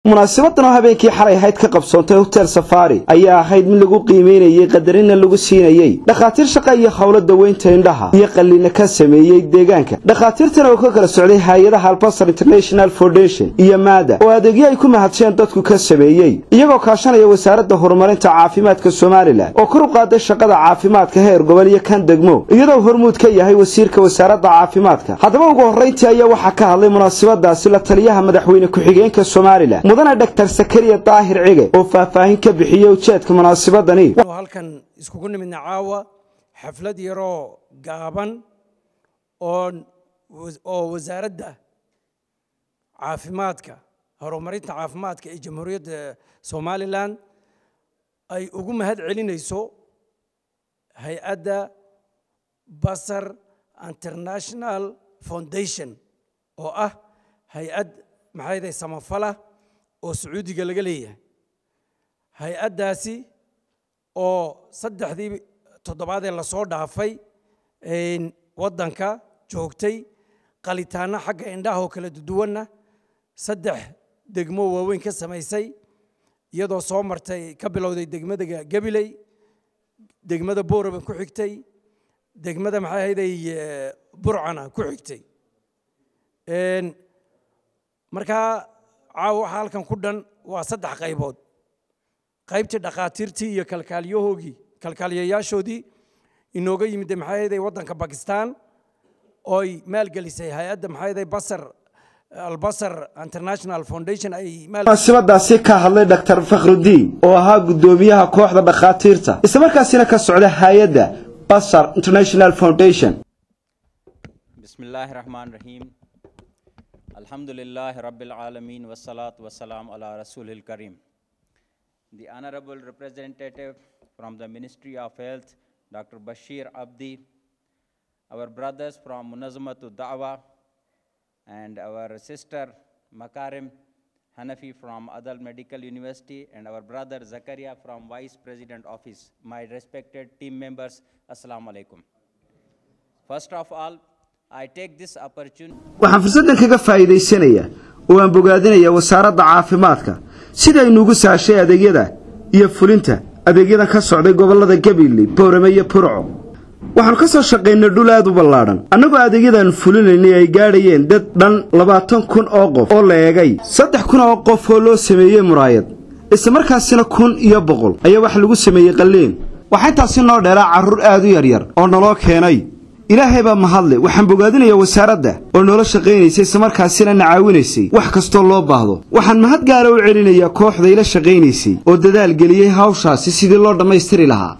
munaasabadan oo habeenkii xalay ahayd ka qabsoontay hotel safari ayaa ahayd mid lagu qiimeynayey qadarina lagu siinayey dhakhaatiir shaqa iyo howlo daweynta indhaha iyo qalliina ka sameeyey deegaanka dhakhaatiirtan oo ka kala socday hay-adaha albasar international foundation iyo maada oo adeegyo ay ku mahadsheen dadku ka sameeyey iyagoo kaashanaya wasaaradda horumarinta caafimaadka somalilan oo kor u qaaday shaqada caafimaadka heer gobol iyo kan degmo iyadoo hormuud ka yahay wasiirka wasaaradda caafimaadka haddaba ugu horrayntii ayaa waxaa ka hadlay munaasabadaasi la taliyaha madaxweyne ku-xigeenka somalilan mudane dhaktar sakariya daahir cige oo faahfaahin ka bixiyey ujeedka munaasabadani halkan iskugu nimidna caawa xaflad yaroo gaaban oo oo wasaaradda caafimaadka horumarinta caafimaadka ee jamhuuriyadda somalilan ay ugu mahad celinayso hay-adda basar international foundation oo ah hay-ad maxayday samafala oo sacuudiga laga leeyahay hay-addaasi oo saddexdii toddobaadee lasoo dhaafay waddanka joogtay qalitaanno xagga indhaha oo kala duwanna saddex degmo waaweyn ka samaysay iyadoo soo martay ka bilowday degmada gabiley degmada booraba ku xigtay degmada maxay ahayday burcana ku xigtay markaa caawa waxaa halkan ku dhan waa saddex qaybood qaybtii dhakhaatiirtii iyo kalkaaliyahoogii kalkaaliyayaashoodii inooga yimid maxay ahayday waddanka bakistan ooy maalgelisay hay-adda maxay ahayday basar albasar international foundation ay munaasabadaasi ka hadlay dhaktar fakhrudiin oo ahaa guddoomiyaha kooxda dhakhaatiirta islamarkaasina ka socda hay-adda basar international foundation bismillaahi raxmaan raxiim الحمد لله رب العالمين والصلاة والسلام على رسول الكريم The Honorable Representative from the Ministry of Health, Dr. Bashir Abdi, our brothers from Munazamatul Da'wa, and our sister Makarim Hanafi from Adal Medical University, and our brother Zakaria from Vice President Office, my respected team members, Assalamu alaikum. First of all, waxaan fursaddan kaga faa'iidaysanayaa oo aan bogaadinayaa wasaaradda caafimaadka sida ay nuugu saashay adeegyada iyo fulinta adeegyadan ka socday gobollada gabiley boorame iyo burco waxaannu ka soo shaqaynay dhul aad u ballaadhan annagoo adeegyadan fulinaynay ay gaadhayeen dad dhan labaatan kun oo qof oo la eegay saddex kun oo qof oo loo sameeyey muraayad islamarkaasina kun iyo boqol ayaa waxa lagu sameeyey qalliin waxaa intaasi noo dheeraa carruur aad u yaryar oo naloo keenay ilaahay baa mahadle waxaan bogaadinayaa wasaaradda oo noola shaqaynaysay islamarkaasina na caawinaysay wax kastoo loo baahdo waxaan mahad gaara u celinayaa kooxda ila shaqaynaysay oo dadaal geliyey hawshaasi sidii loo dhammaystiri lahaa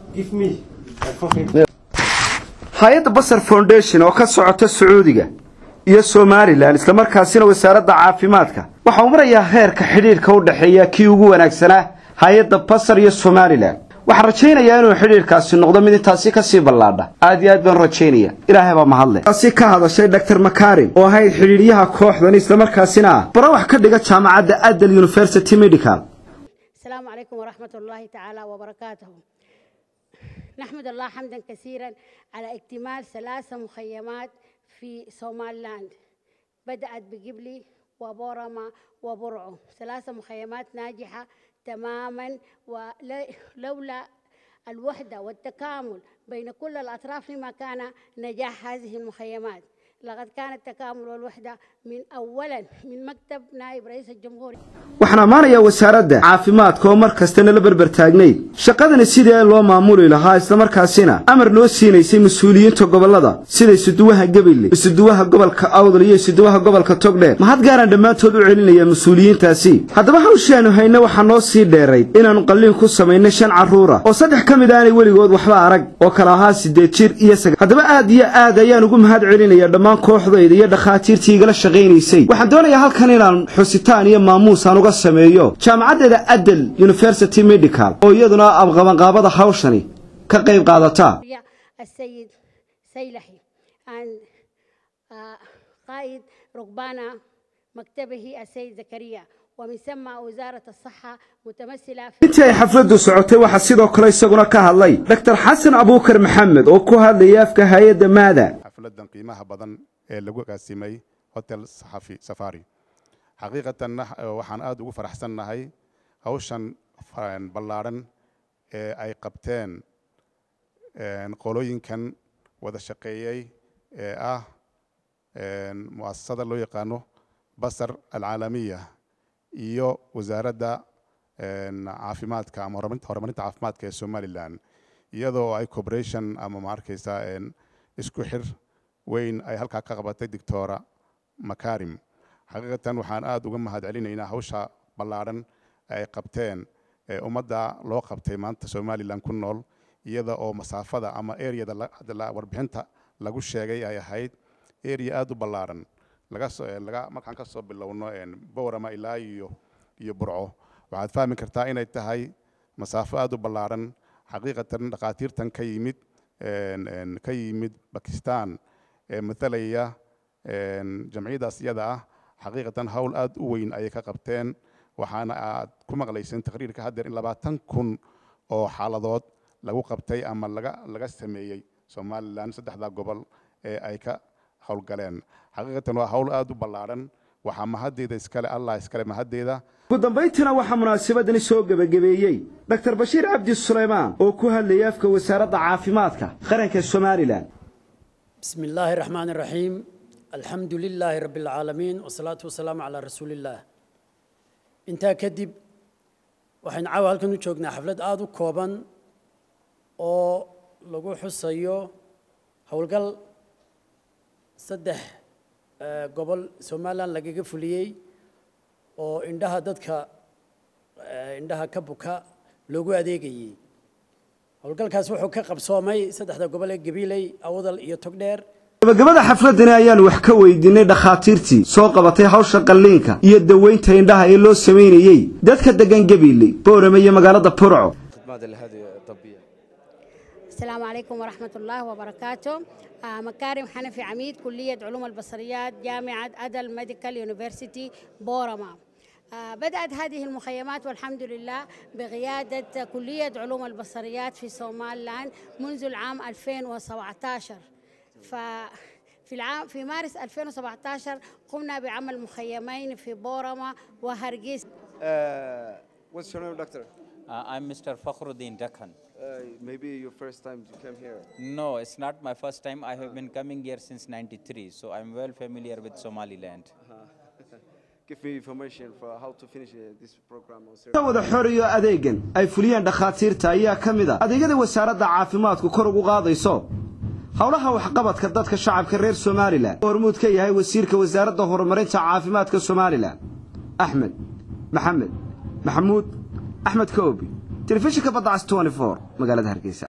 hay-adda basar foundation oo ka socota sacuudiga iyo somalilan islamarkaasina wasaaradda caafimaadka waxa uu marayaa heerka xidhiidhka u dhexeeya kii ugu wanaagsanaa hay-adda basar iyo somalilan waxaan rajaynayaa inuu xidhiirkaasi noqdo mid intaasi kasii ballaadha aad iyo aad baan rajaynaya ilaahay baa mahadle taasi ka hadashay dhaktar makarim oo ahayd xidhiidhyaha kooxdan islamarkaasina ah bara wax ka dhiga jaamacadda adal university medical السلام عليكم ورحمة الله تعالى وبركاته نحمد الله حمدا كثيرا على اكتمال ثلاث مخيمات في سوماليلاند بدأت بقبلي وبورما وبرعو ثلاث مخيمات ناجحة تماما ولولا الوحدة والتكامل بين كل الأطراف لما كان نجاح هذه المخيمات لقد كان التكامل والوحدة من أولا من مكتب نائب رئيس الجمهورية waxaan ammaanayaa wasaaradda caafimaadka oo mar kastana la berber taagnayd shaqadani sidii loo maamuli lahaa islamarkaasina amar noo siinaysay mas-uuliyiinta gobollada sida isuduwaha gabiley isuduwaha gobolka awdal iyo isuduwaha gobolka togdheer mahad gaaraan dhammaantood u celinayaa mas-uuliyiintaasi haddaba hawshaanu hayne waxaa noo sii dheerayd inaannu qalliin ku samaynay shan carruura oo saddex ka mid aanay weligood waxba arag oo kala ahaa siddeed jir iyo saga haddaba aad iyo aad ayaan ugu mahad celinayaa dhammaan kooxdayda iyo dhakhaatiirtii igala shaqaynaysay waxaan doonayaa halkan inaan xusitaan iyo maamuus aan uga sameeyo jaamacaddeeda adel university medical oo iyaduna abqabanqaabada hawshani ka qayb qaadata السيد سيلحي عن قائد ركبانا مكتبه السيد زكريا ومن ثم وزارة الصحة متمثلة في intii ay xafladdu socotay waxaa sidoo kale isaguna ka hadlay dr xasan abuukar maxamed oo ku hadlaya afka hay-adda maada xafladan qiimaha badan ee lagu qaasimay hotel saxafi safari xaqiiqatanna waxaan aada ugu faraxsannahay hawshan ballaadhan ee ay qabteen qolooyinkan wada shaqeeyey ee ah mu'asasada loo yaqaano basar alcaalamiya iyo wasaaradda caafimaadka ama horumarinta caafimaadka ee somalilan iyadoo ay cooperation ama ma arkaysa isku xir weyn ay halkaa ka qabatay doctora makarim xaqiiqatan waxaan aada uga mahad celinaynaa hawsha ballaadhan ay qabteen ee ummadda loo qabtay maanta somalilan ku nool iyada oo masaafada ama areada warbixinta lagu sheegay ay ahayd area aada u ballaadhan laga markaan ka soo bilowno bowrama ilaa iyo iyo burco waxaad fahmi kartaa inay tahay masaafo aada u ballaadhan xaqiiqatan dhakhaatiirtan ka yimid ka yimid bakistan ee mathalaya jamciyadaas iyada ah xaqiiqatan hawl aada u weyn ayay ka qabteen waxaana aad ku maqlayseen taqriirka haddeer in labaatan kun oo xaaladood lagu qabtay ama laga laga sameeyey somalilan saddexdaa gobol ee ay ka howlgaleen xaqiiqatan waa hawl aada u ballaadhan waxaa mahaddeeda iskale allah iskale mahaddeeda ugu dambayntiina waxaa munaasabadani soo gebagabeeyey dr bashiir cabdi suleymaan oo ku hadlayay afka wasaaradda caafimaadka qaranka somalilan بسم الله الرحمن الرحيم الحمد لله رب العالمين والصلاة والسلام على رسول الله intaa kadib waxaynu caawa halkan u joognaa xaflad aada u kooban oo lagu xusayo howlgal saddex gobol somalilan lagaga fuliyey oo indhaha dadka indhaha ka buka loogu adeegayey howlgalkaas wuxuu ka qabsoomay saddexda gobol ee gabiley awdal iyo togdheer gabagabada xafladani ayaanu wax ka weydiinay dhakhaatiirtii soo qabatay hawsha qalliinka iyo daweynta indhaha ee loo samaynayey dadka degan gabiiley boorame iyo magaalada burco السلام عليكم ورحمة الله وبركاته آه مكارم حنفي عميد كلية علوم البصريات جامعة أدل ميديكال يونيفرسيتي بورما آه بدأت هذه المخيمات والحمد لله بقيادة كلية علوم البصريات في سومالان منذ العام 2017 ف في العام في مارس 2017 قمنا بعمل مخيمين في بورما وهرقيس Uh, what's your name, doctor? Uh, I'm Mr. Fakhruddin Dakhan. Uh, maybe your first time you came here. No, it's not my first time. I have been coming here since 93, so I'm well familiar with Somaliland. Give me information for how to finish uh, this program. on ka wada xoriyo adeegan ay fuliyeen dhakhaatiirta ayaa ka mid a adeegyada wasaaradda caafimaadku kor ugu qaadayso howlaha waxqabadka dadka shacabka reer somalilan oo hormuud ka yahay wasiirka wasaaradda horumarinta caafimaadka somalilan axmed maxamed maxamuud axmed koobi telefishinka badda cas 24 magaalada hargeysa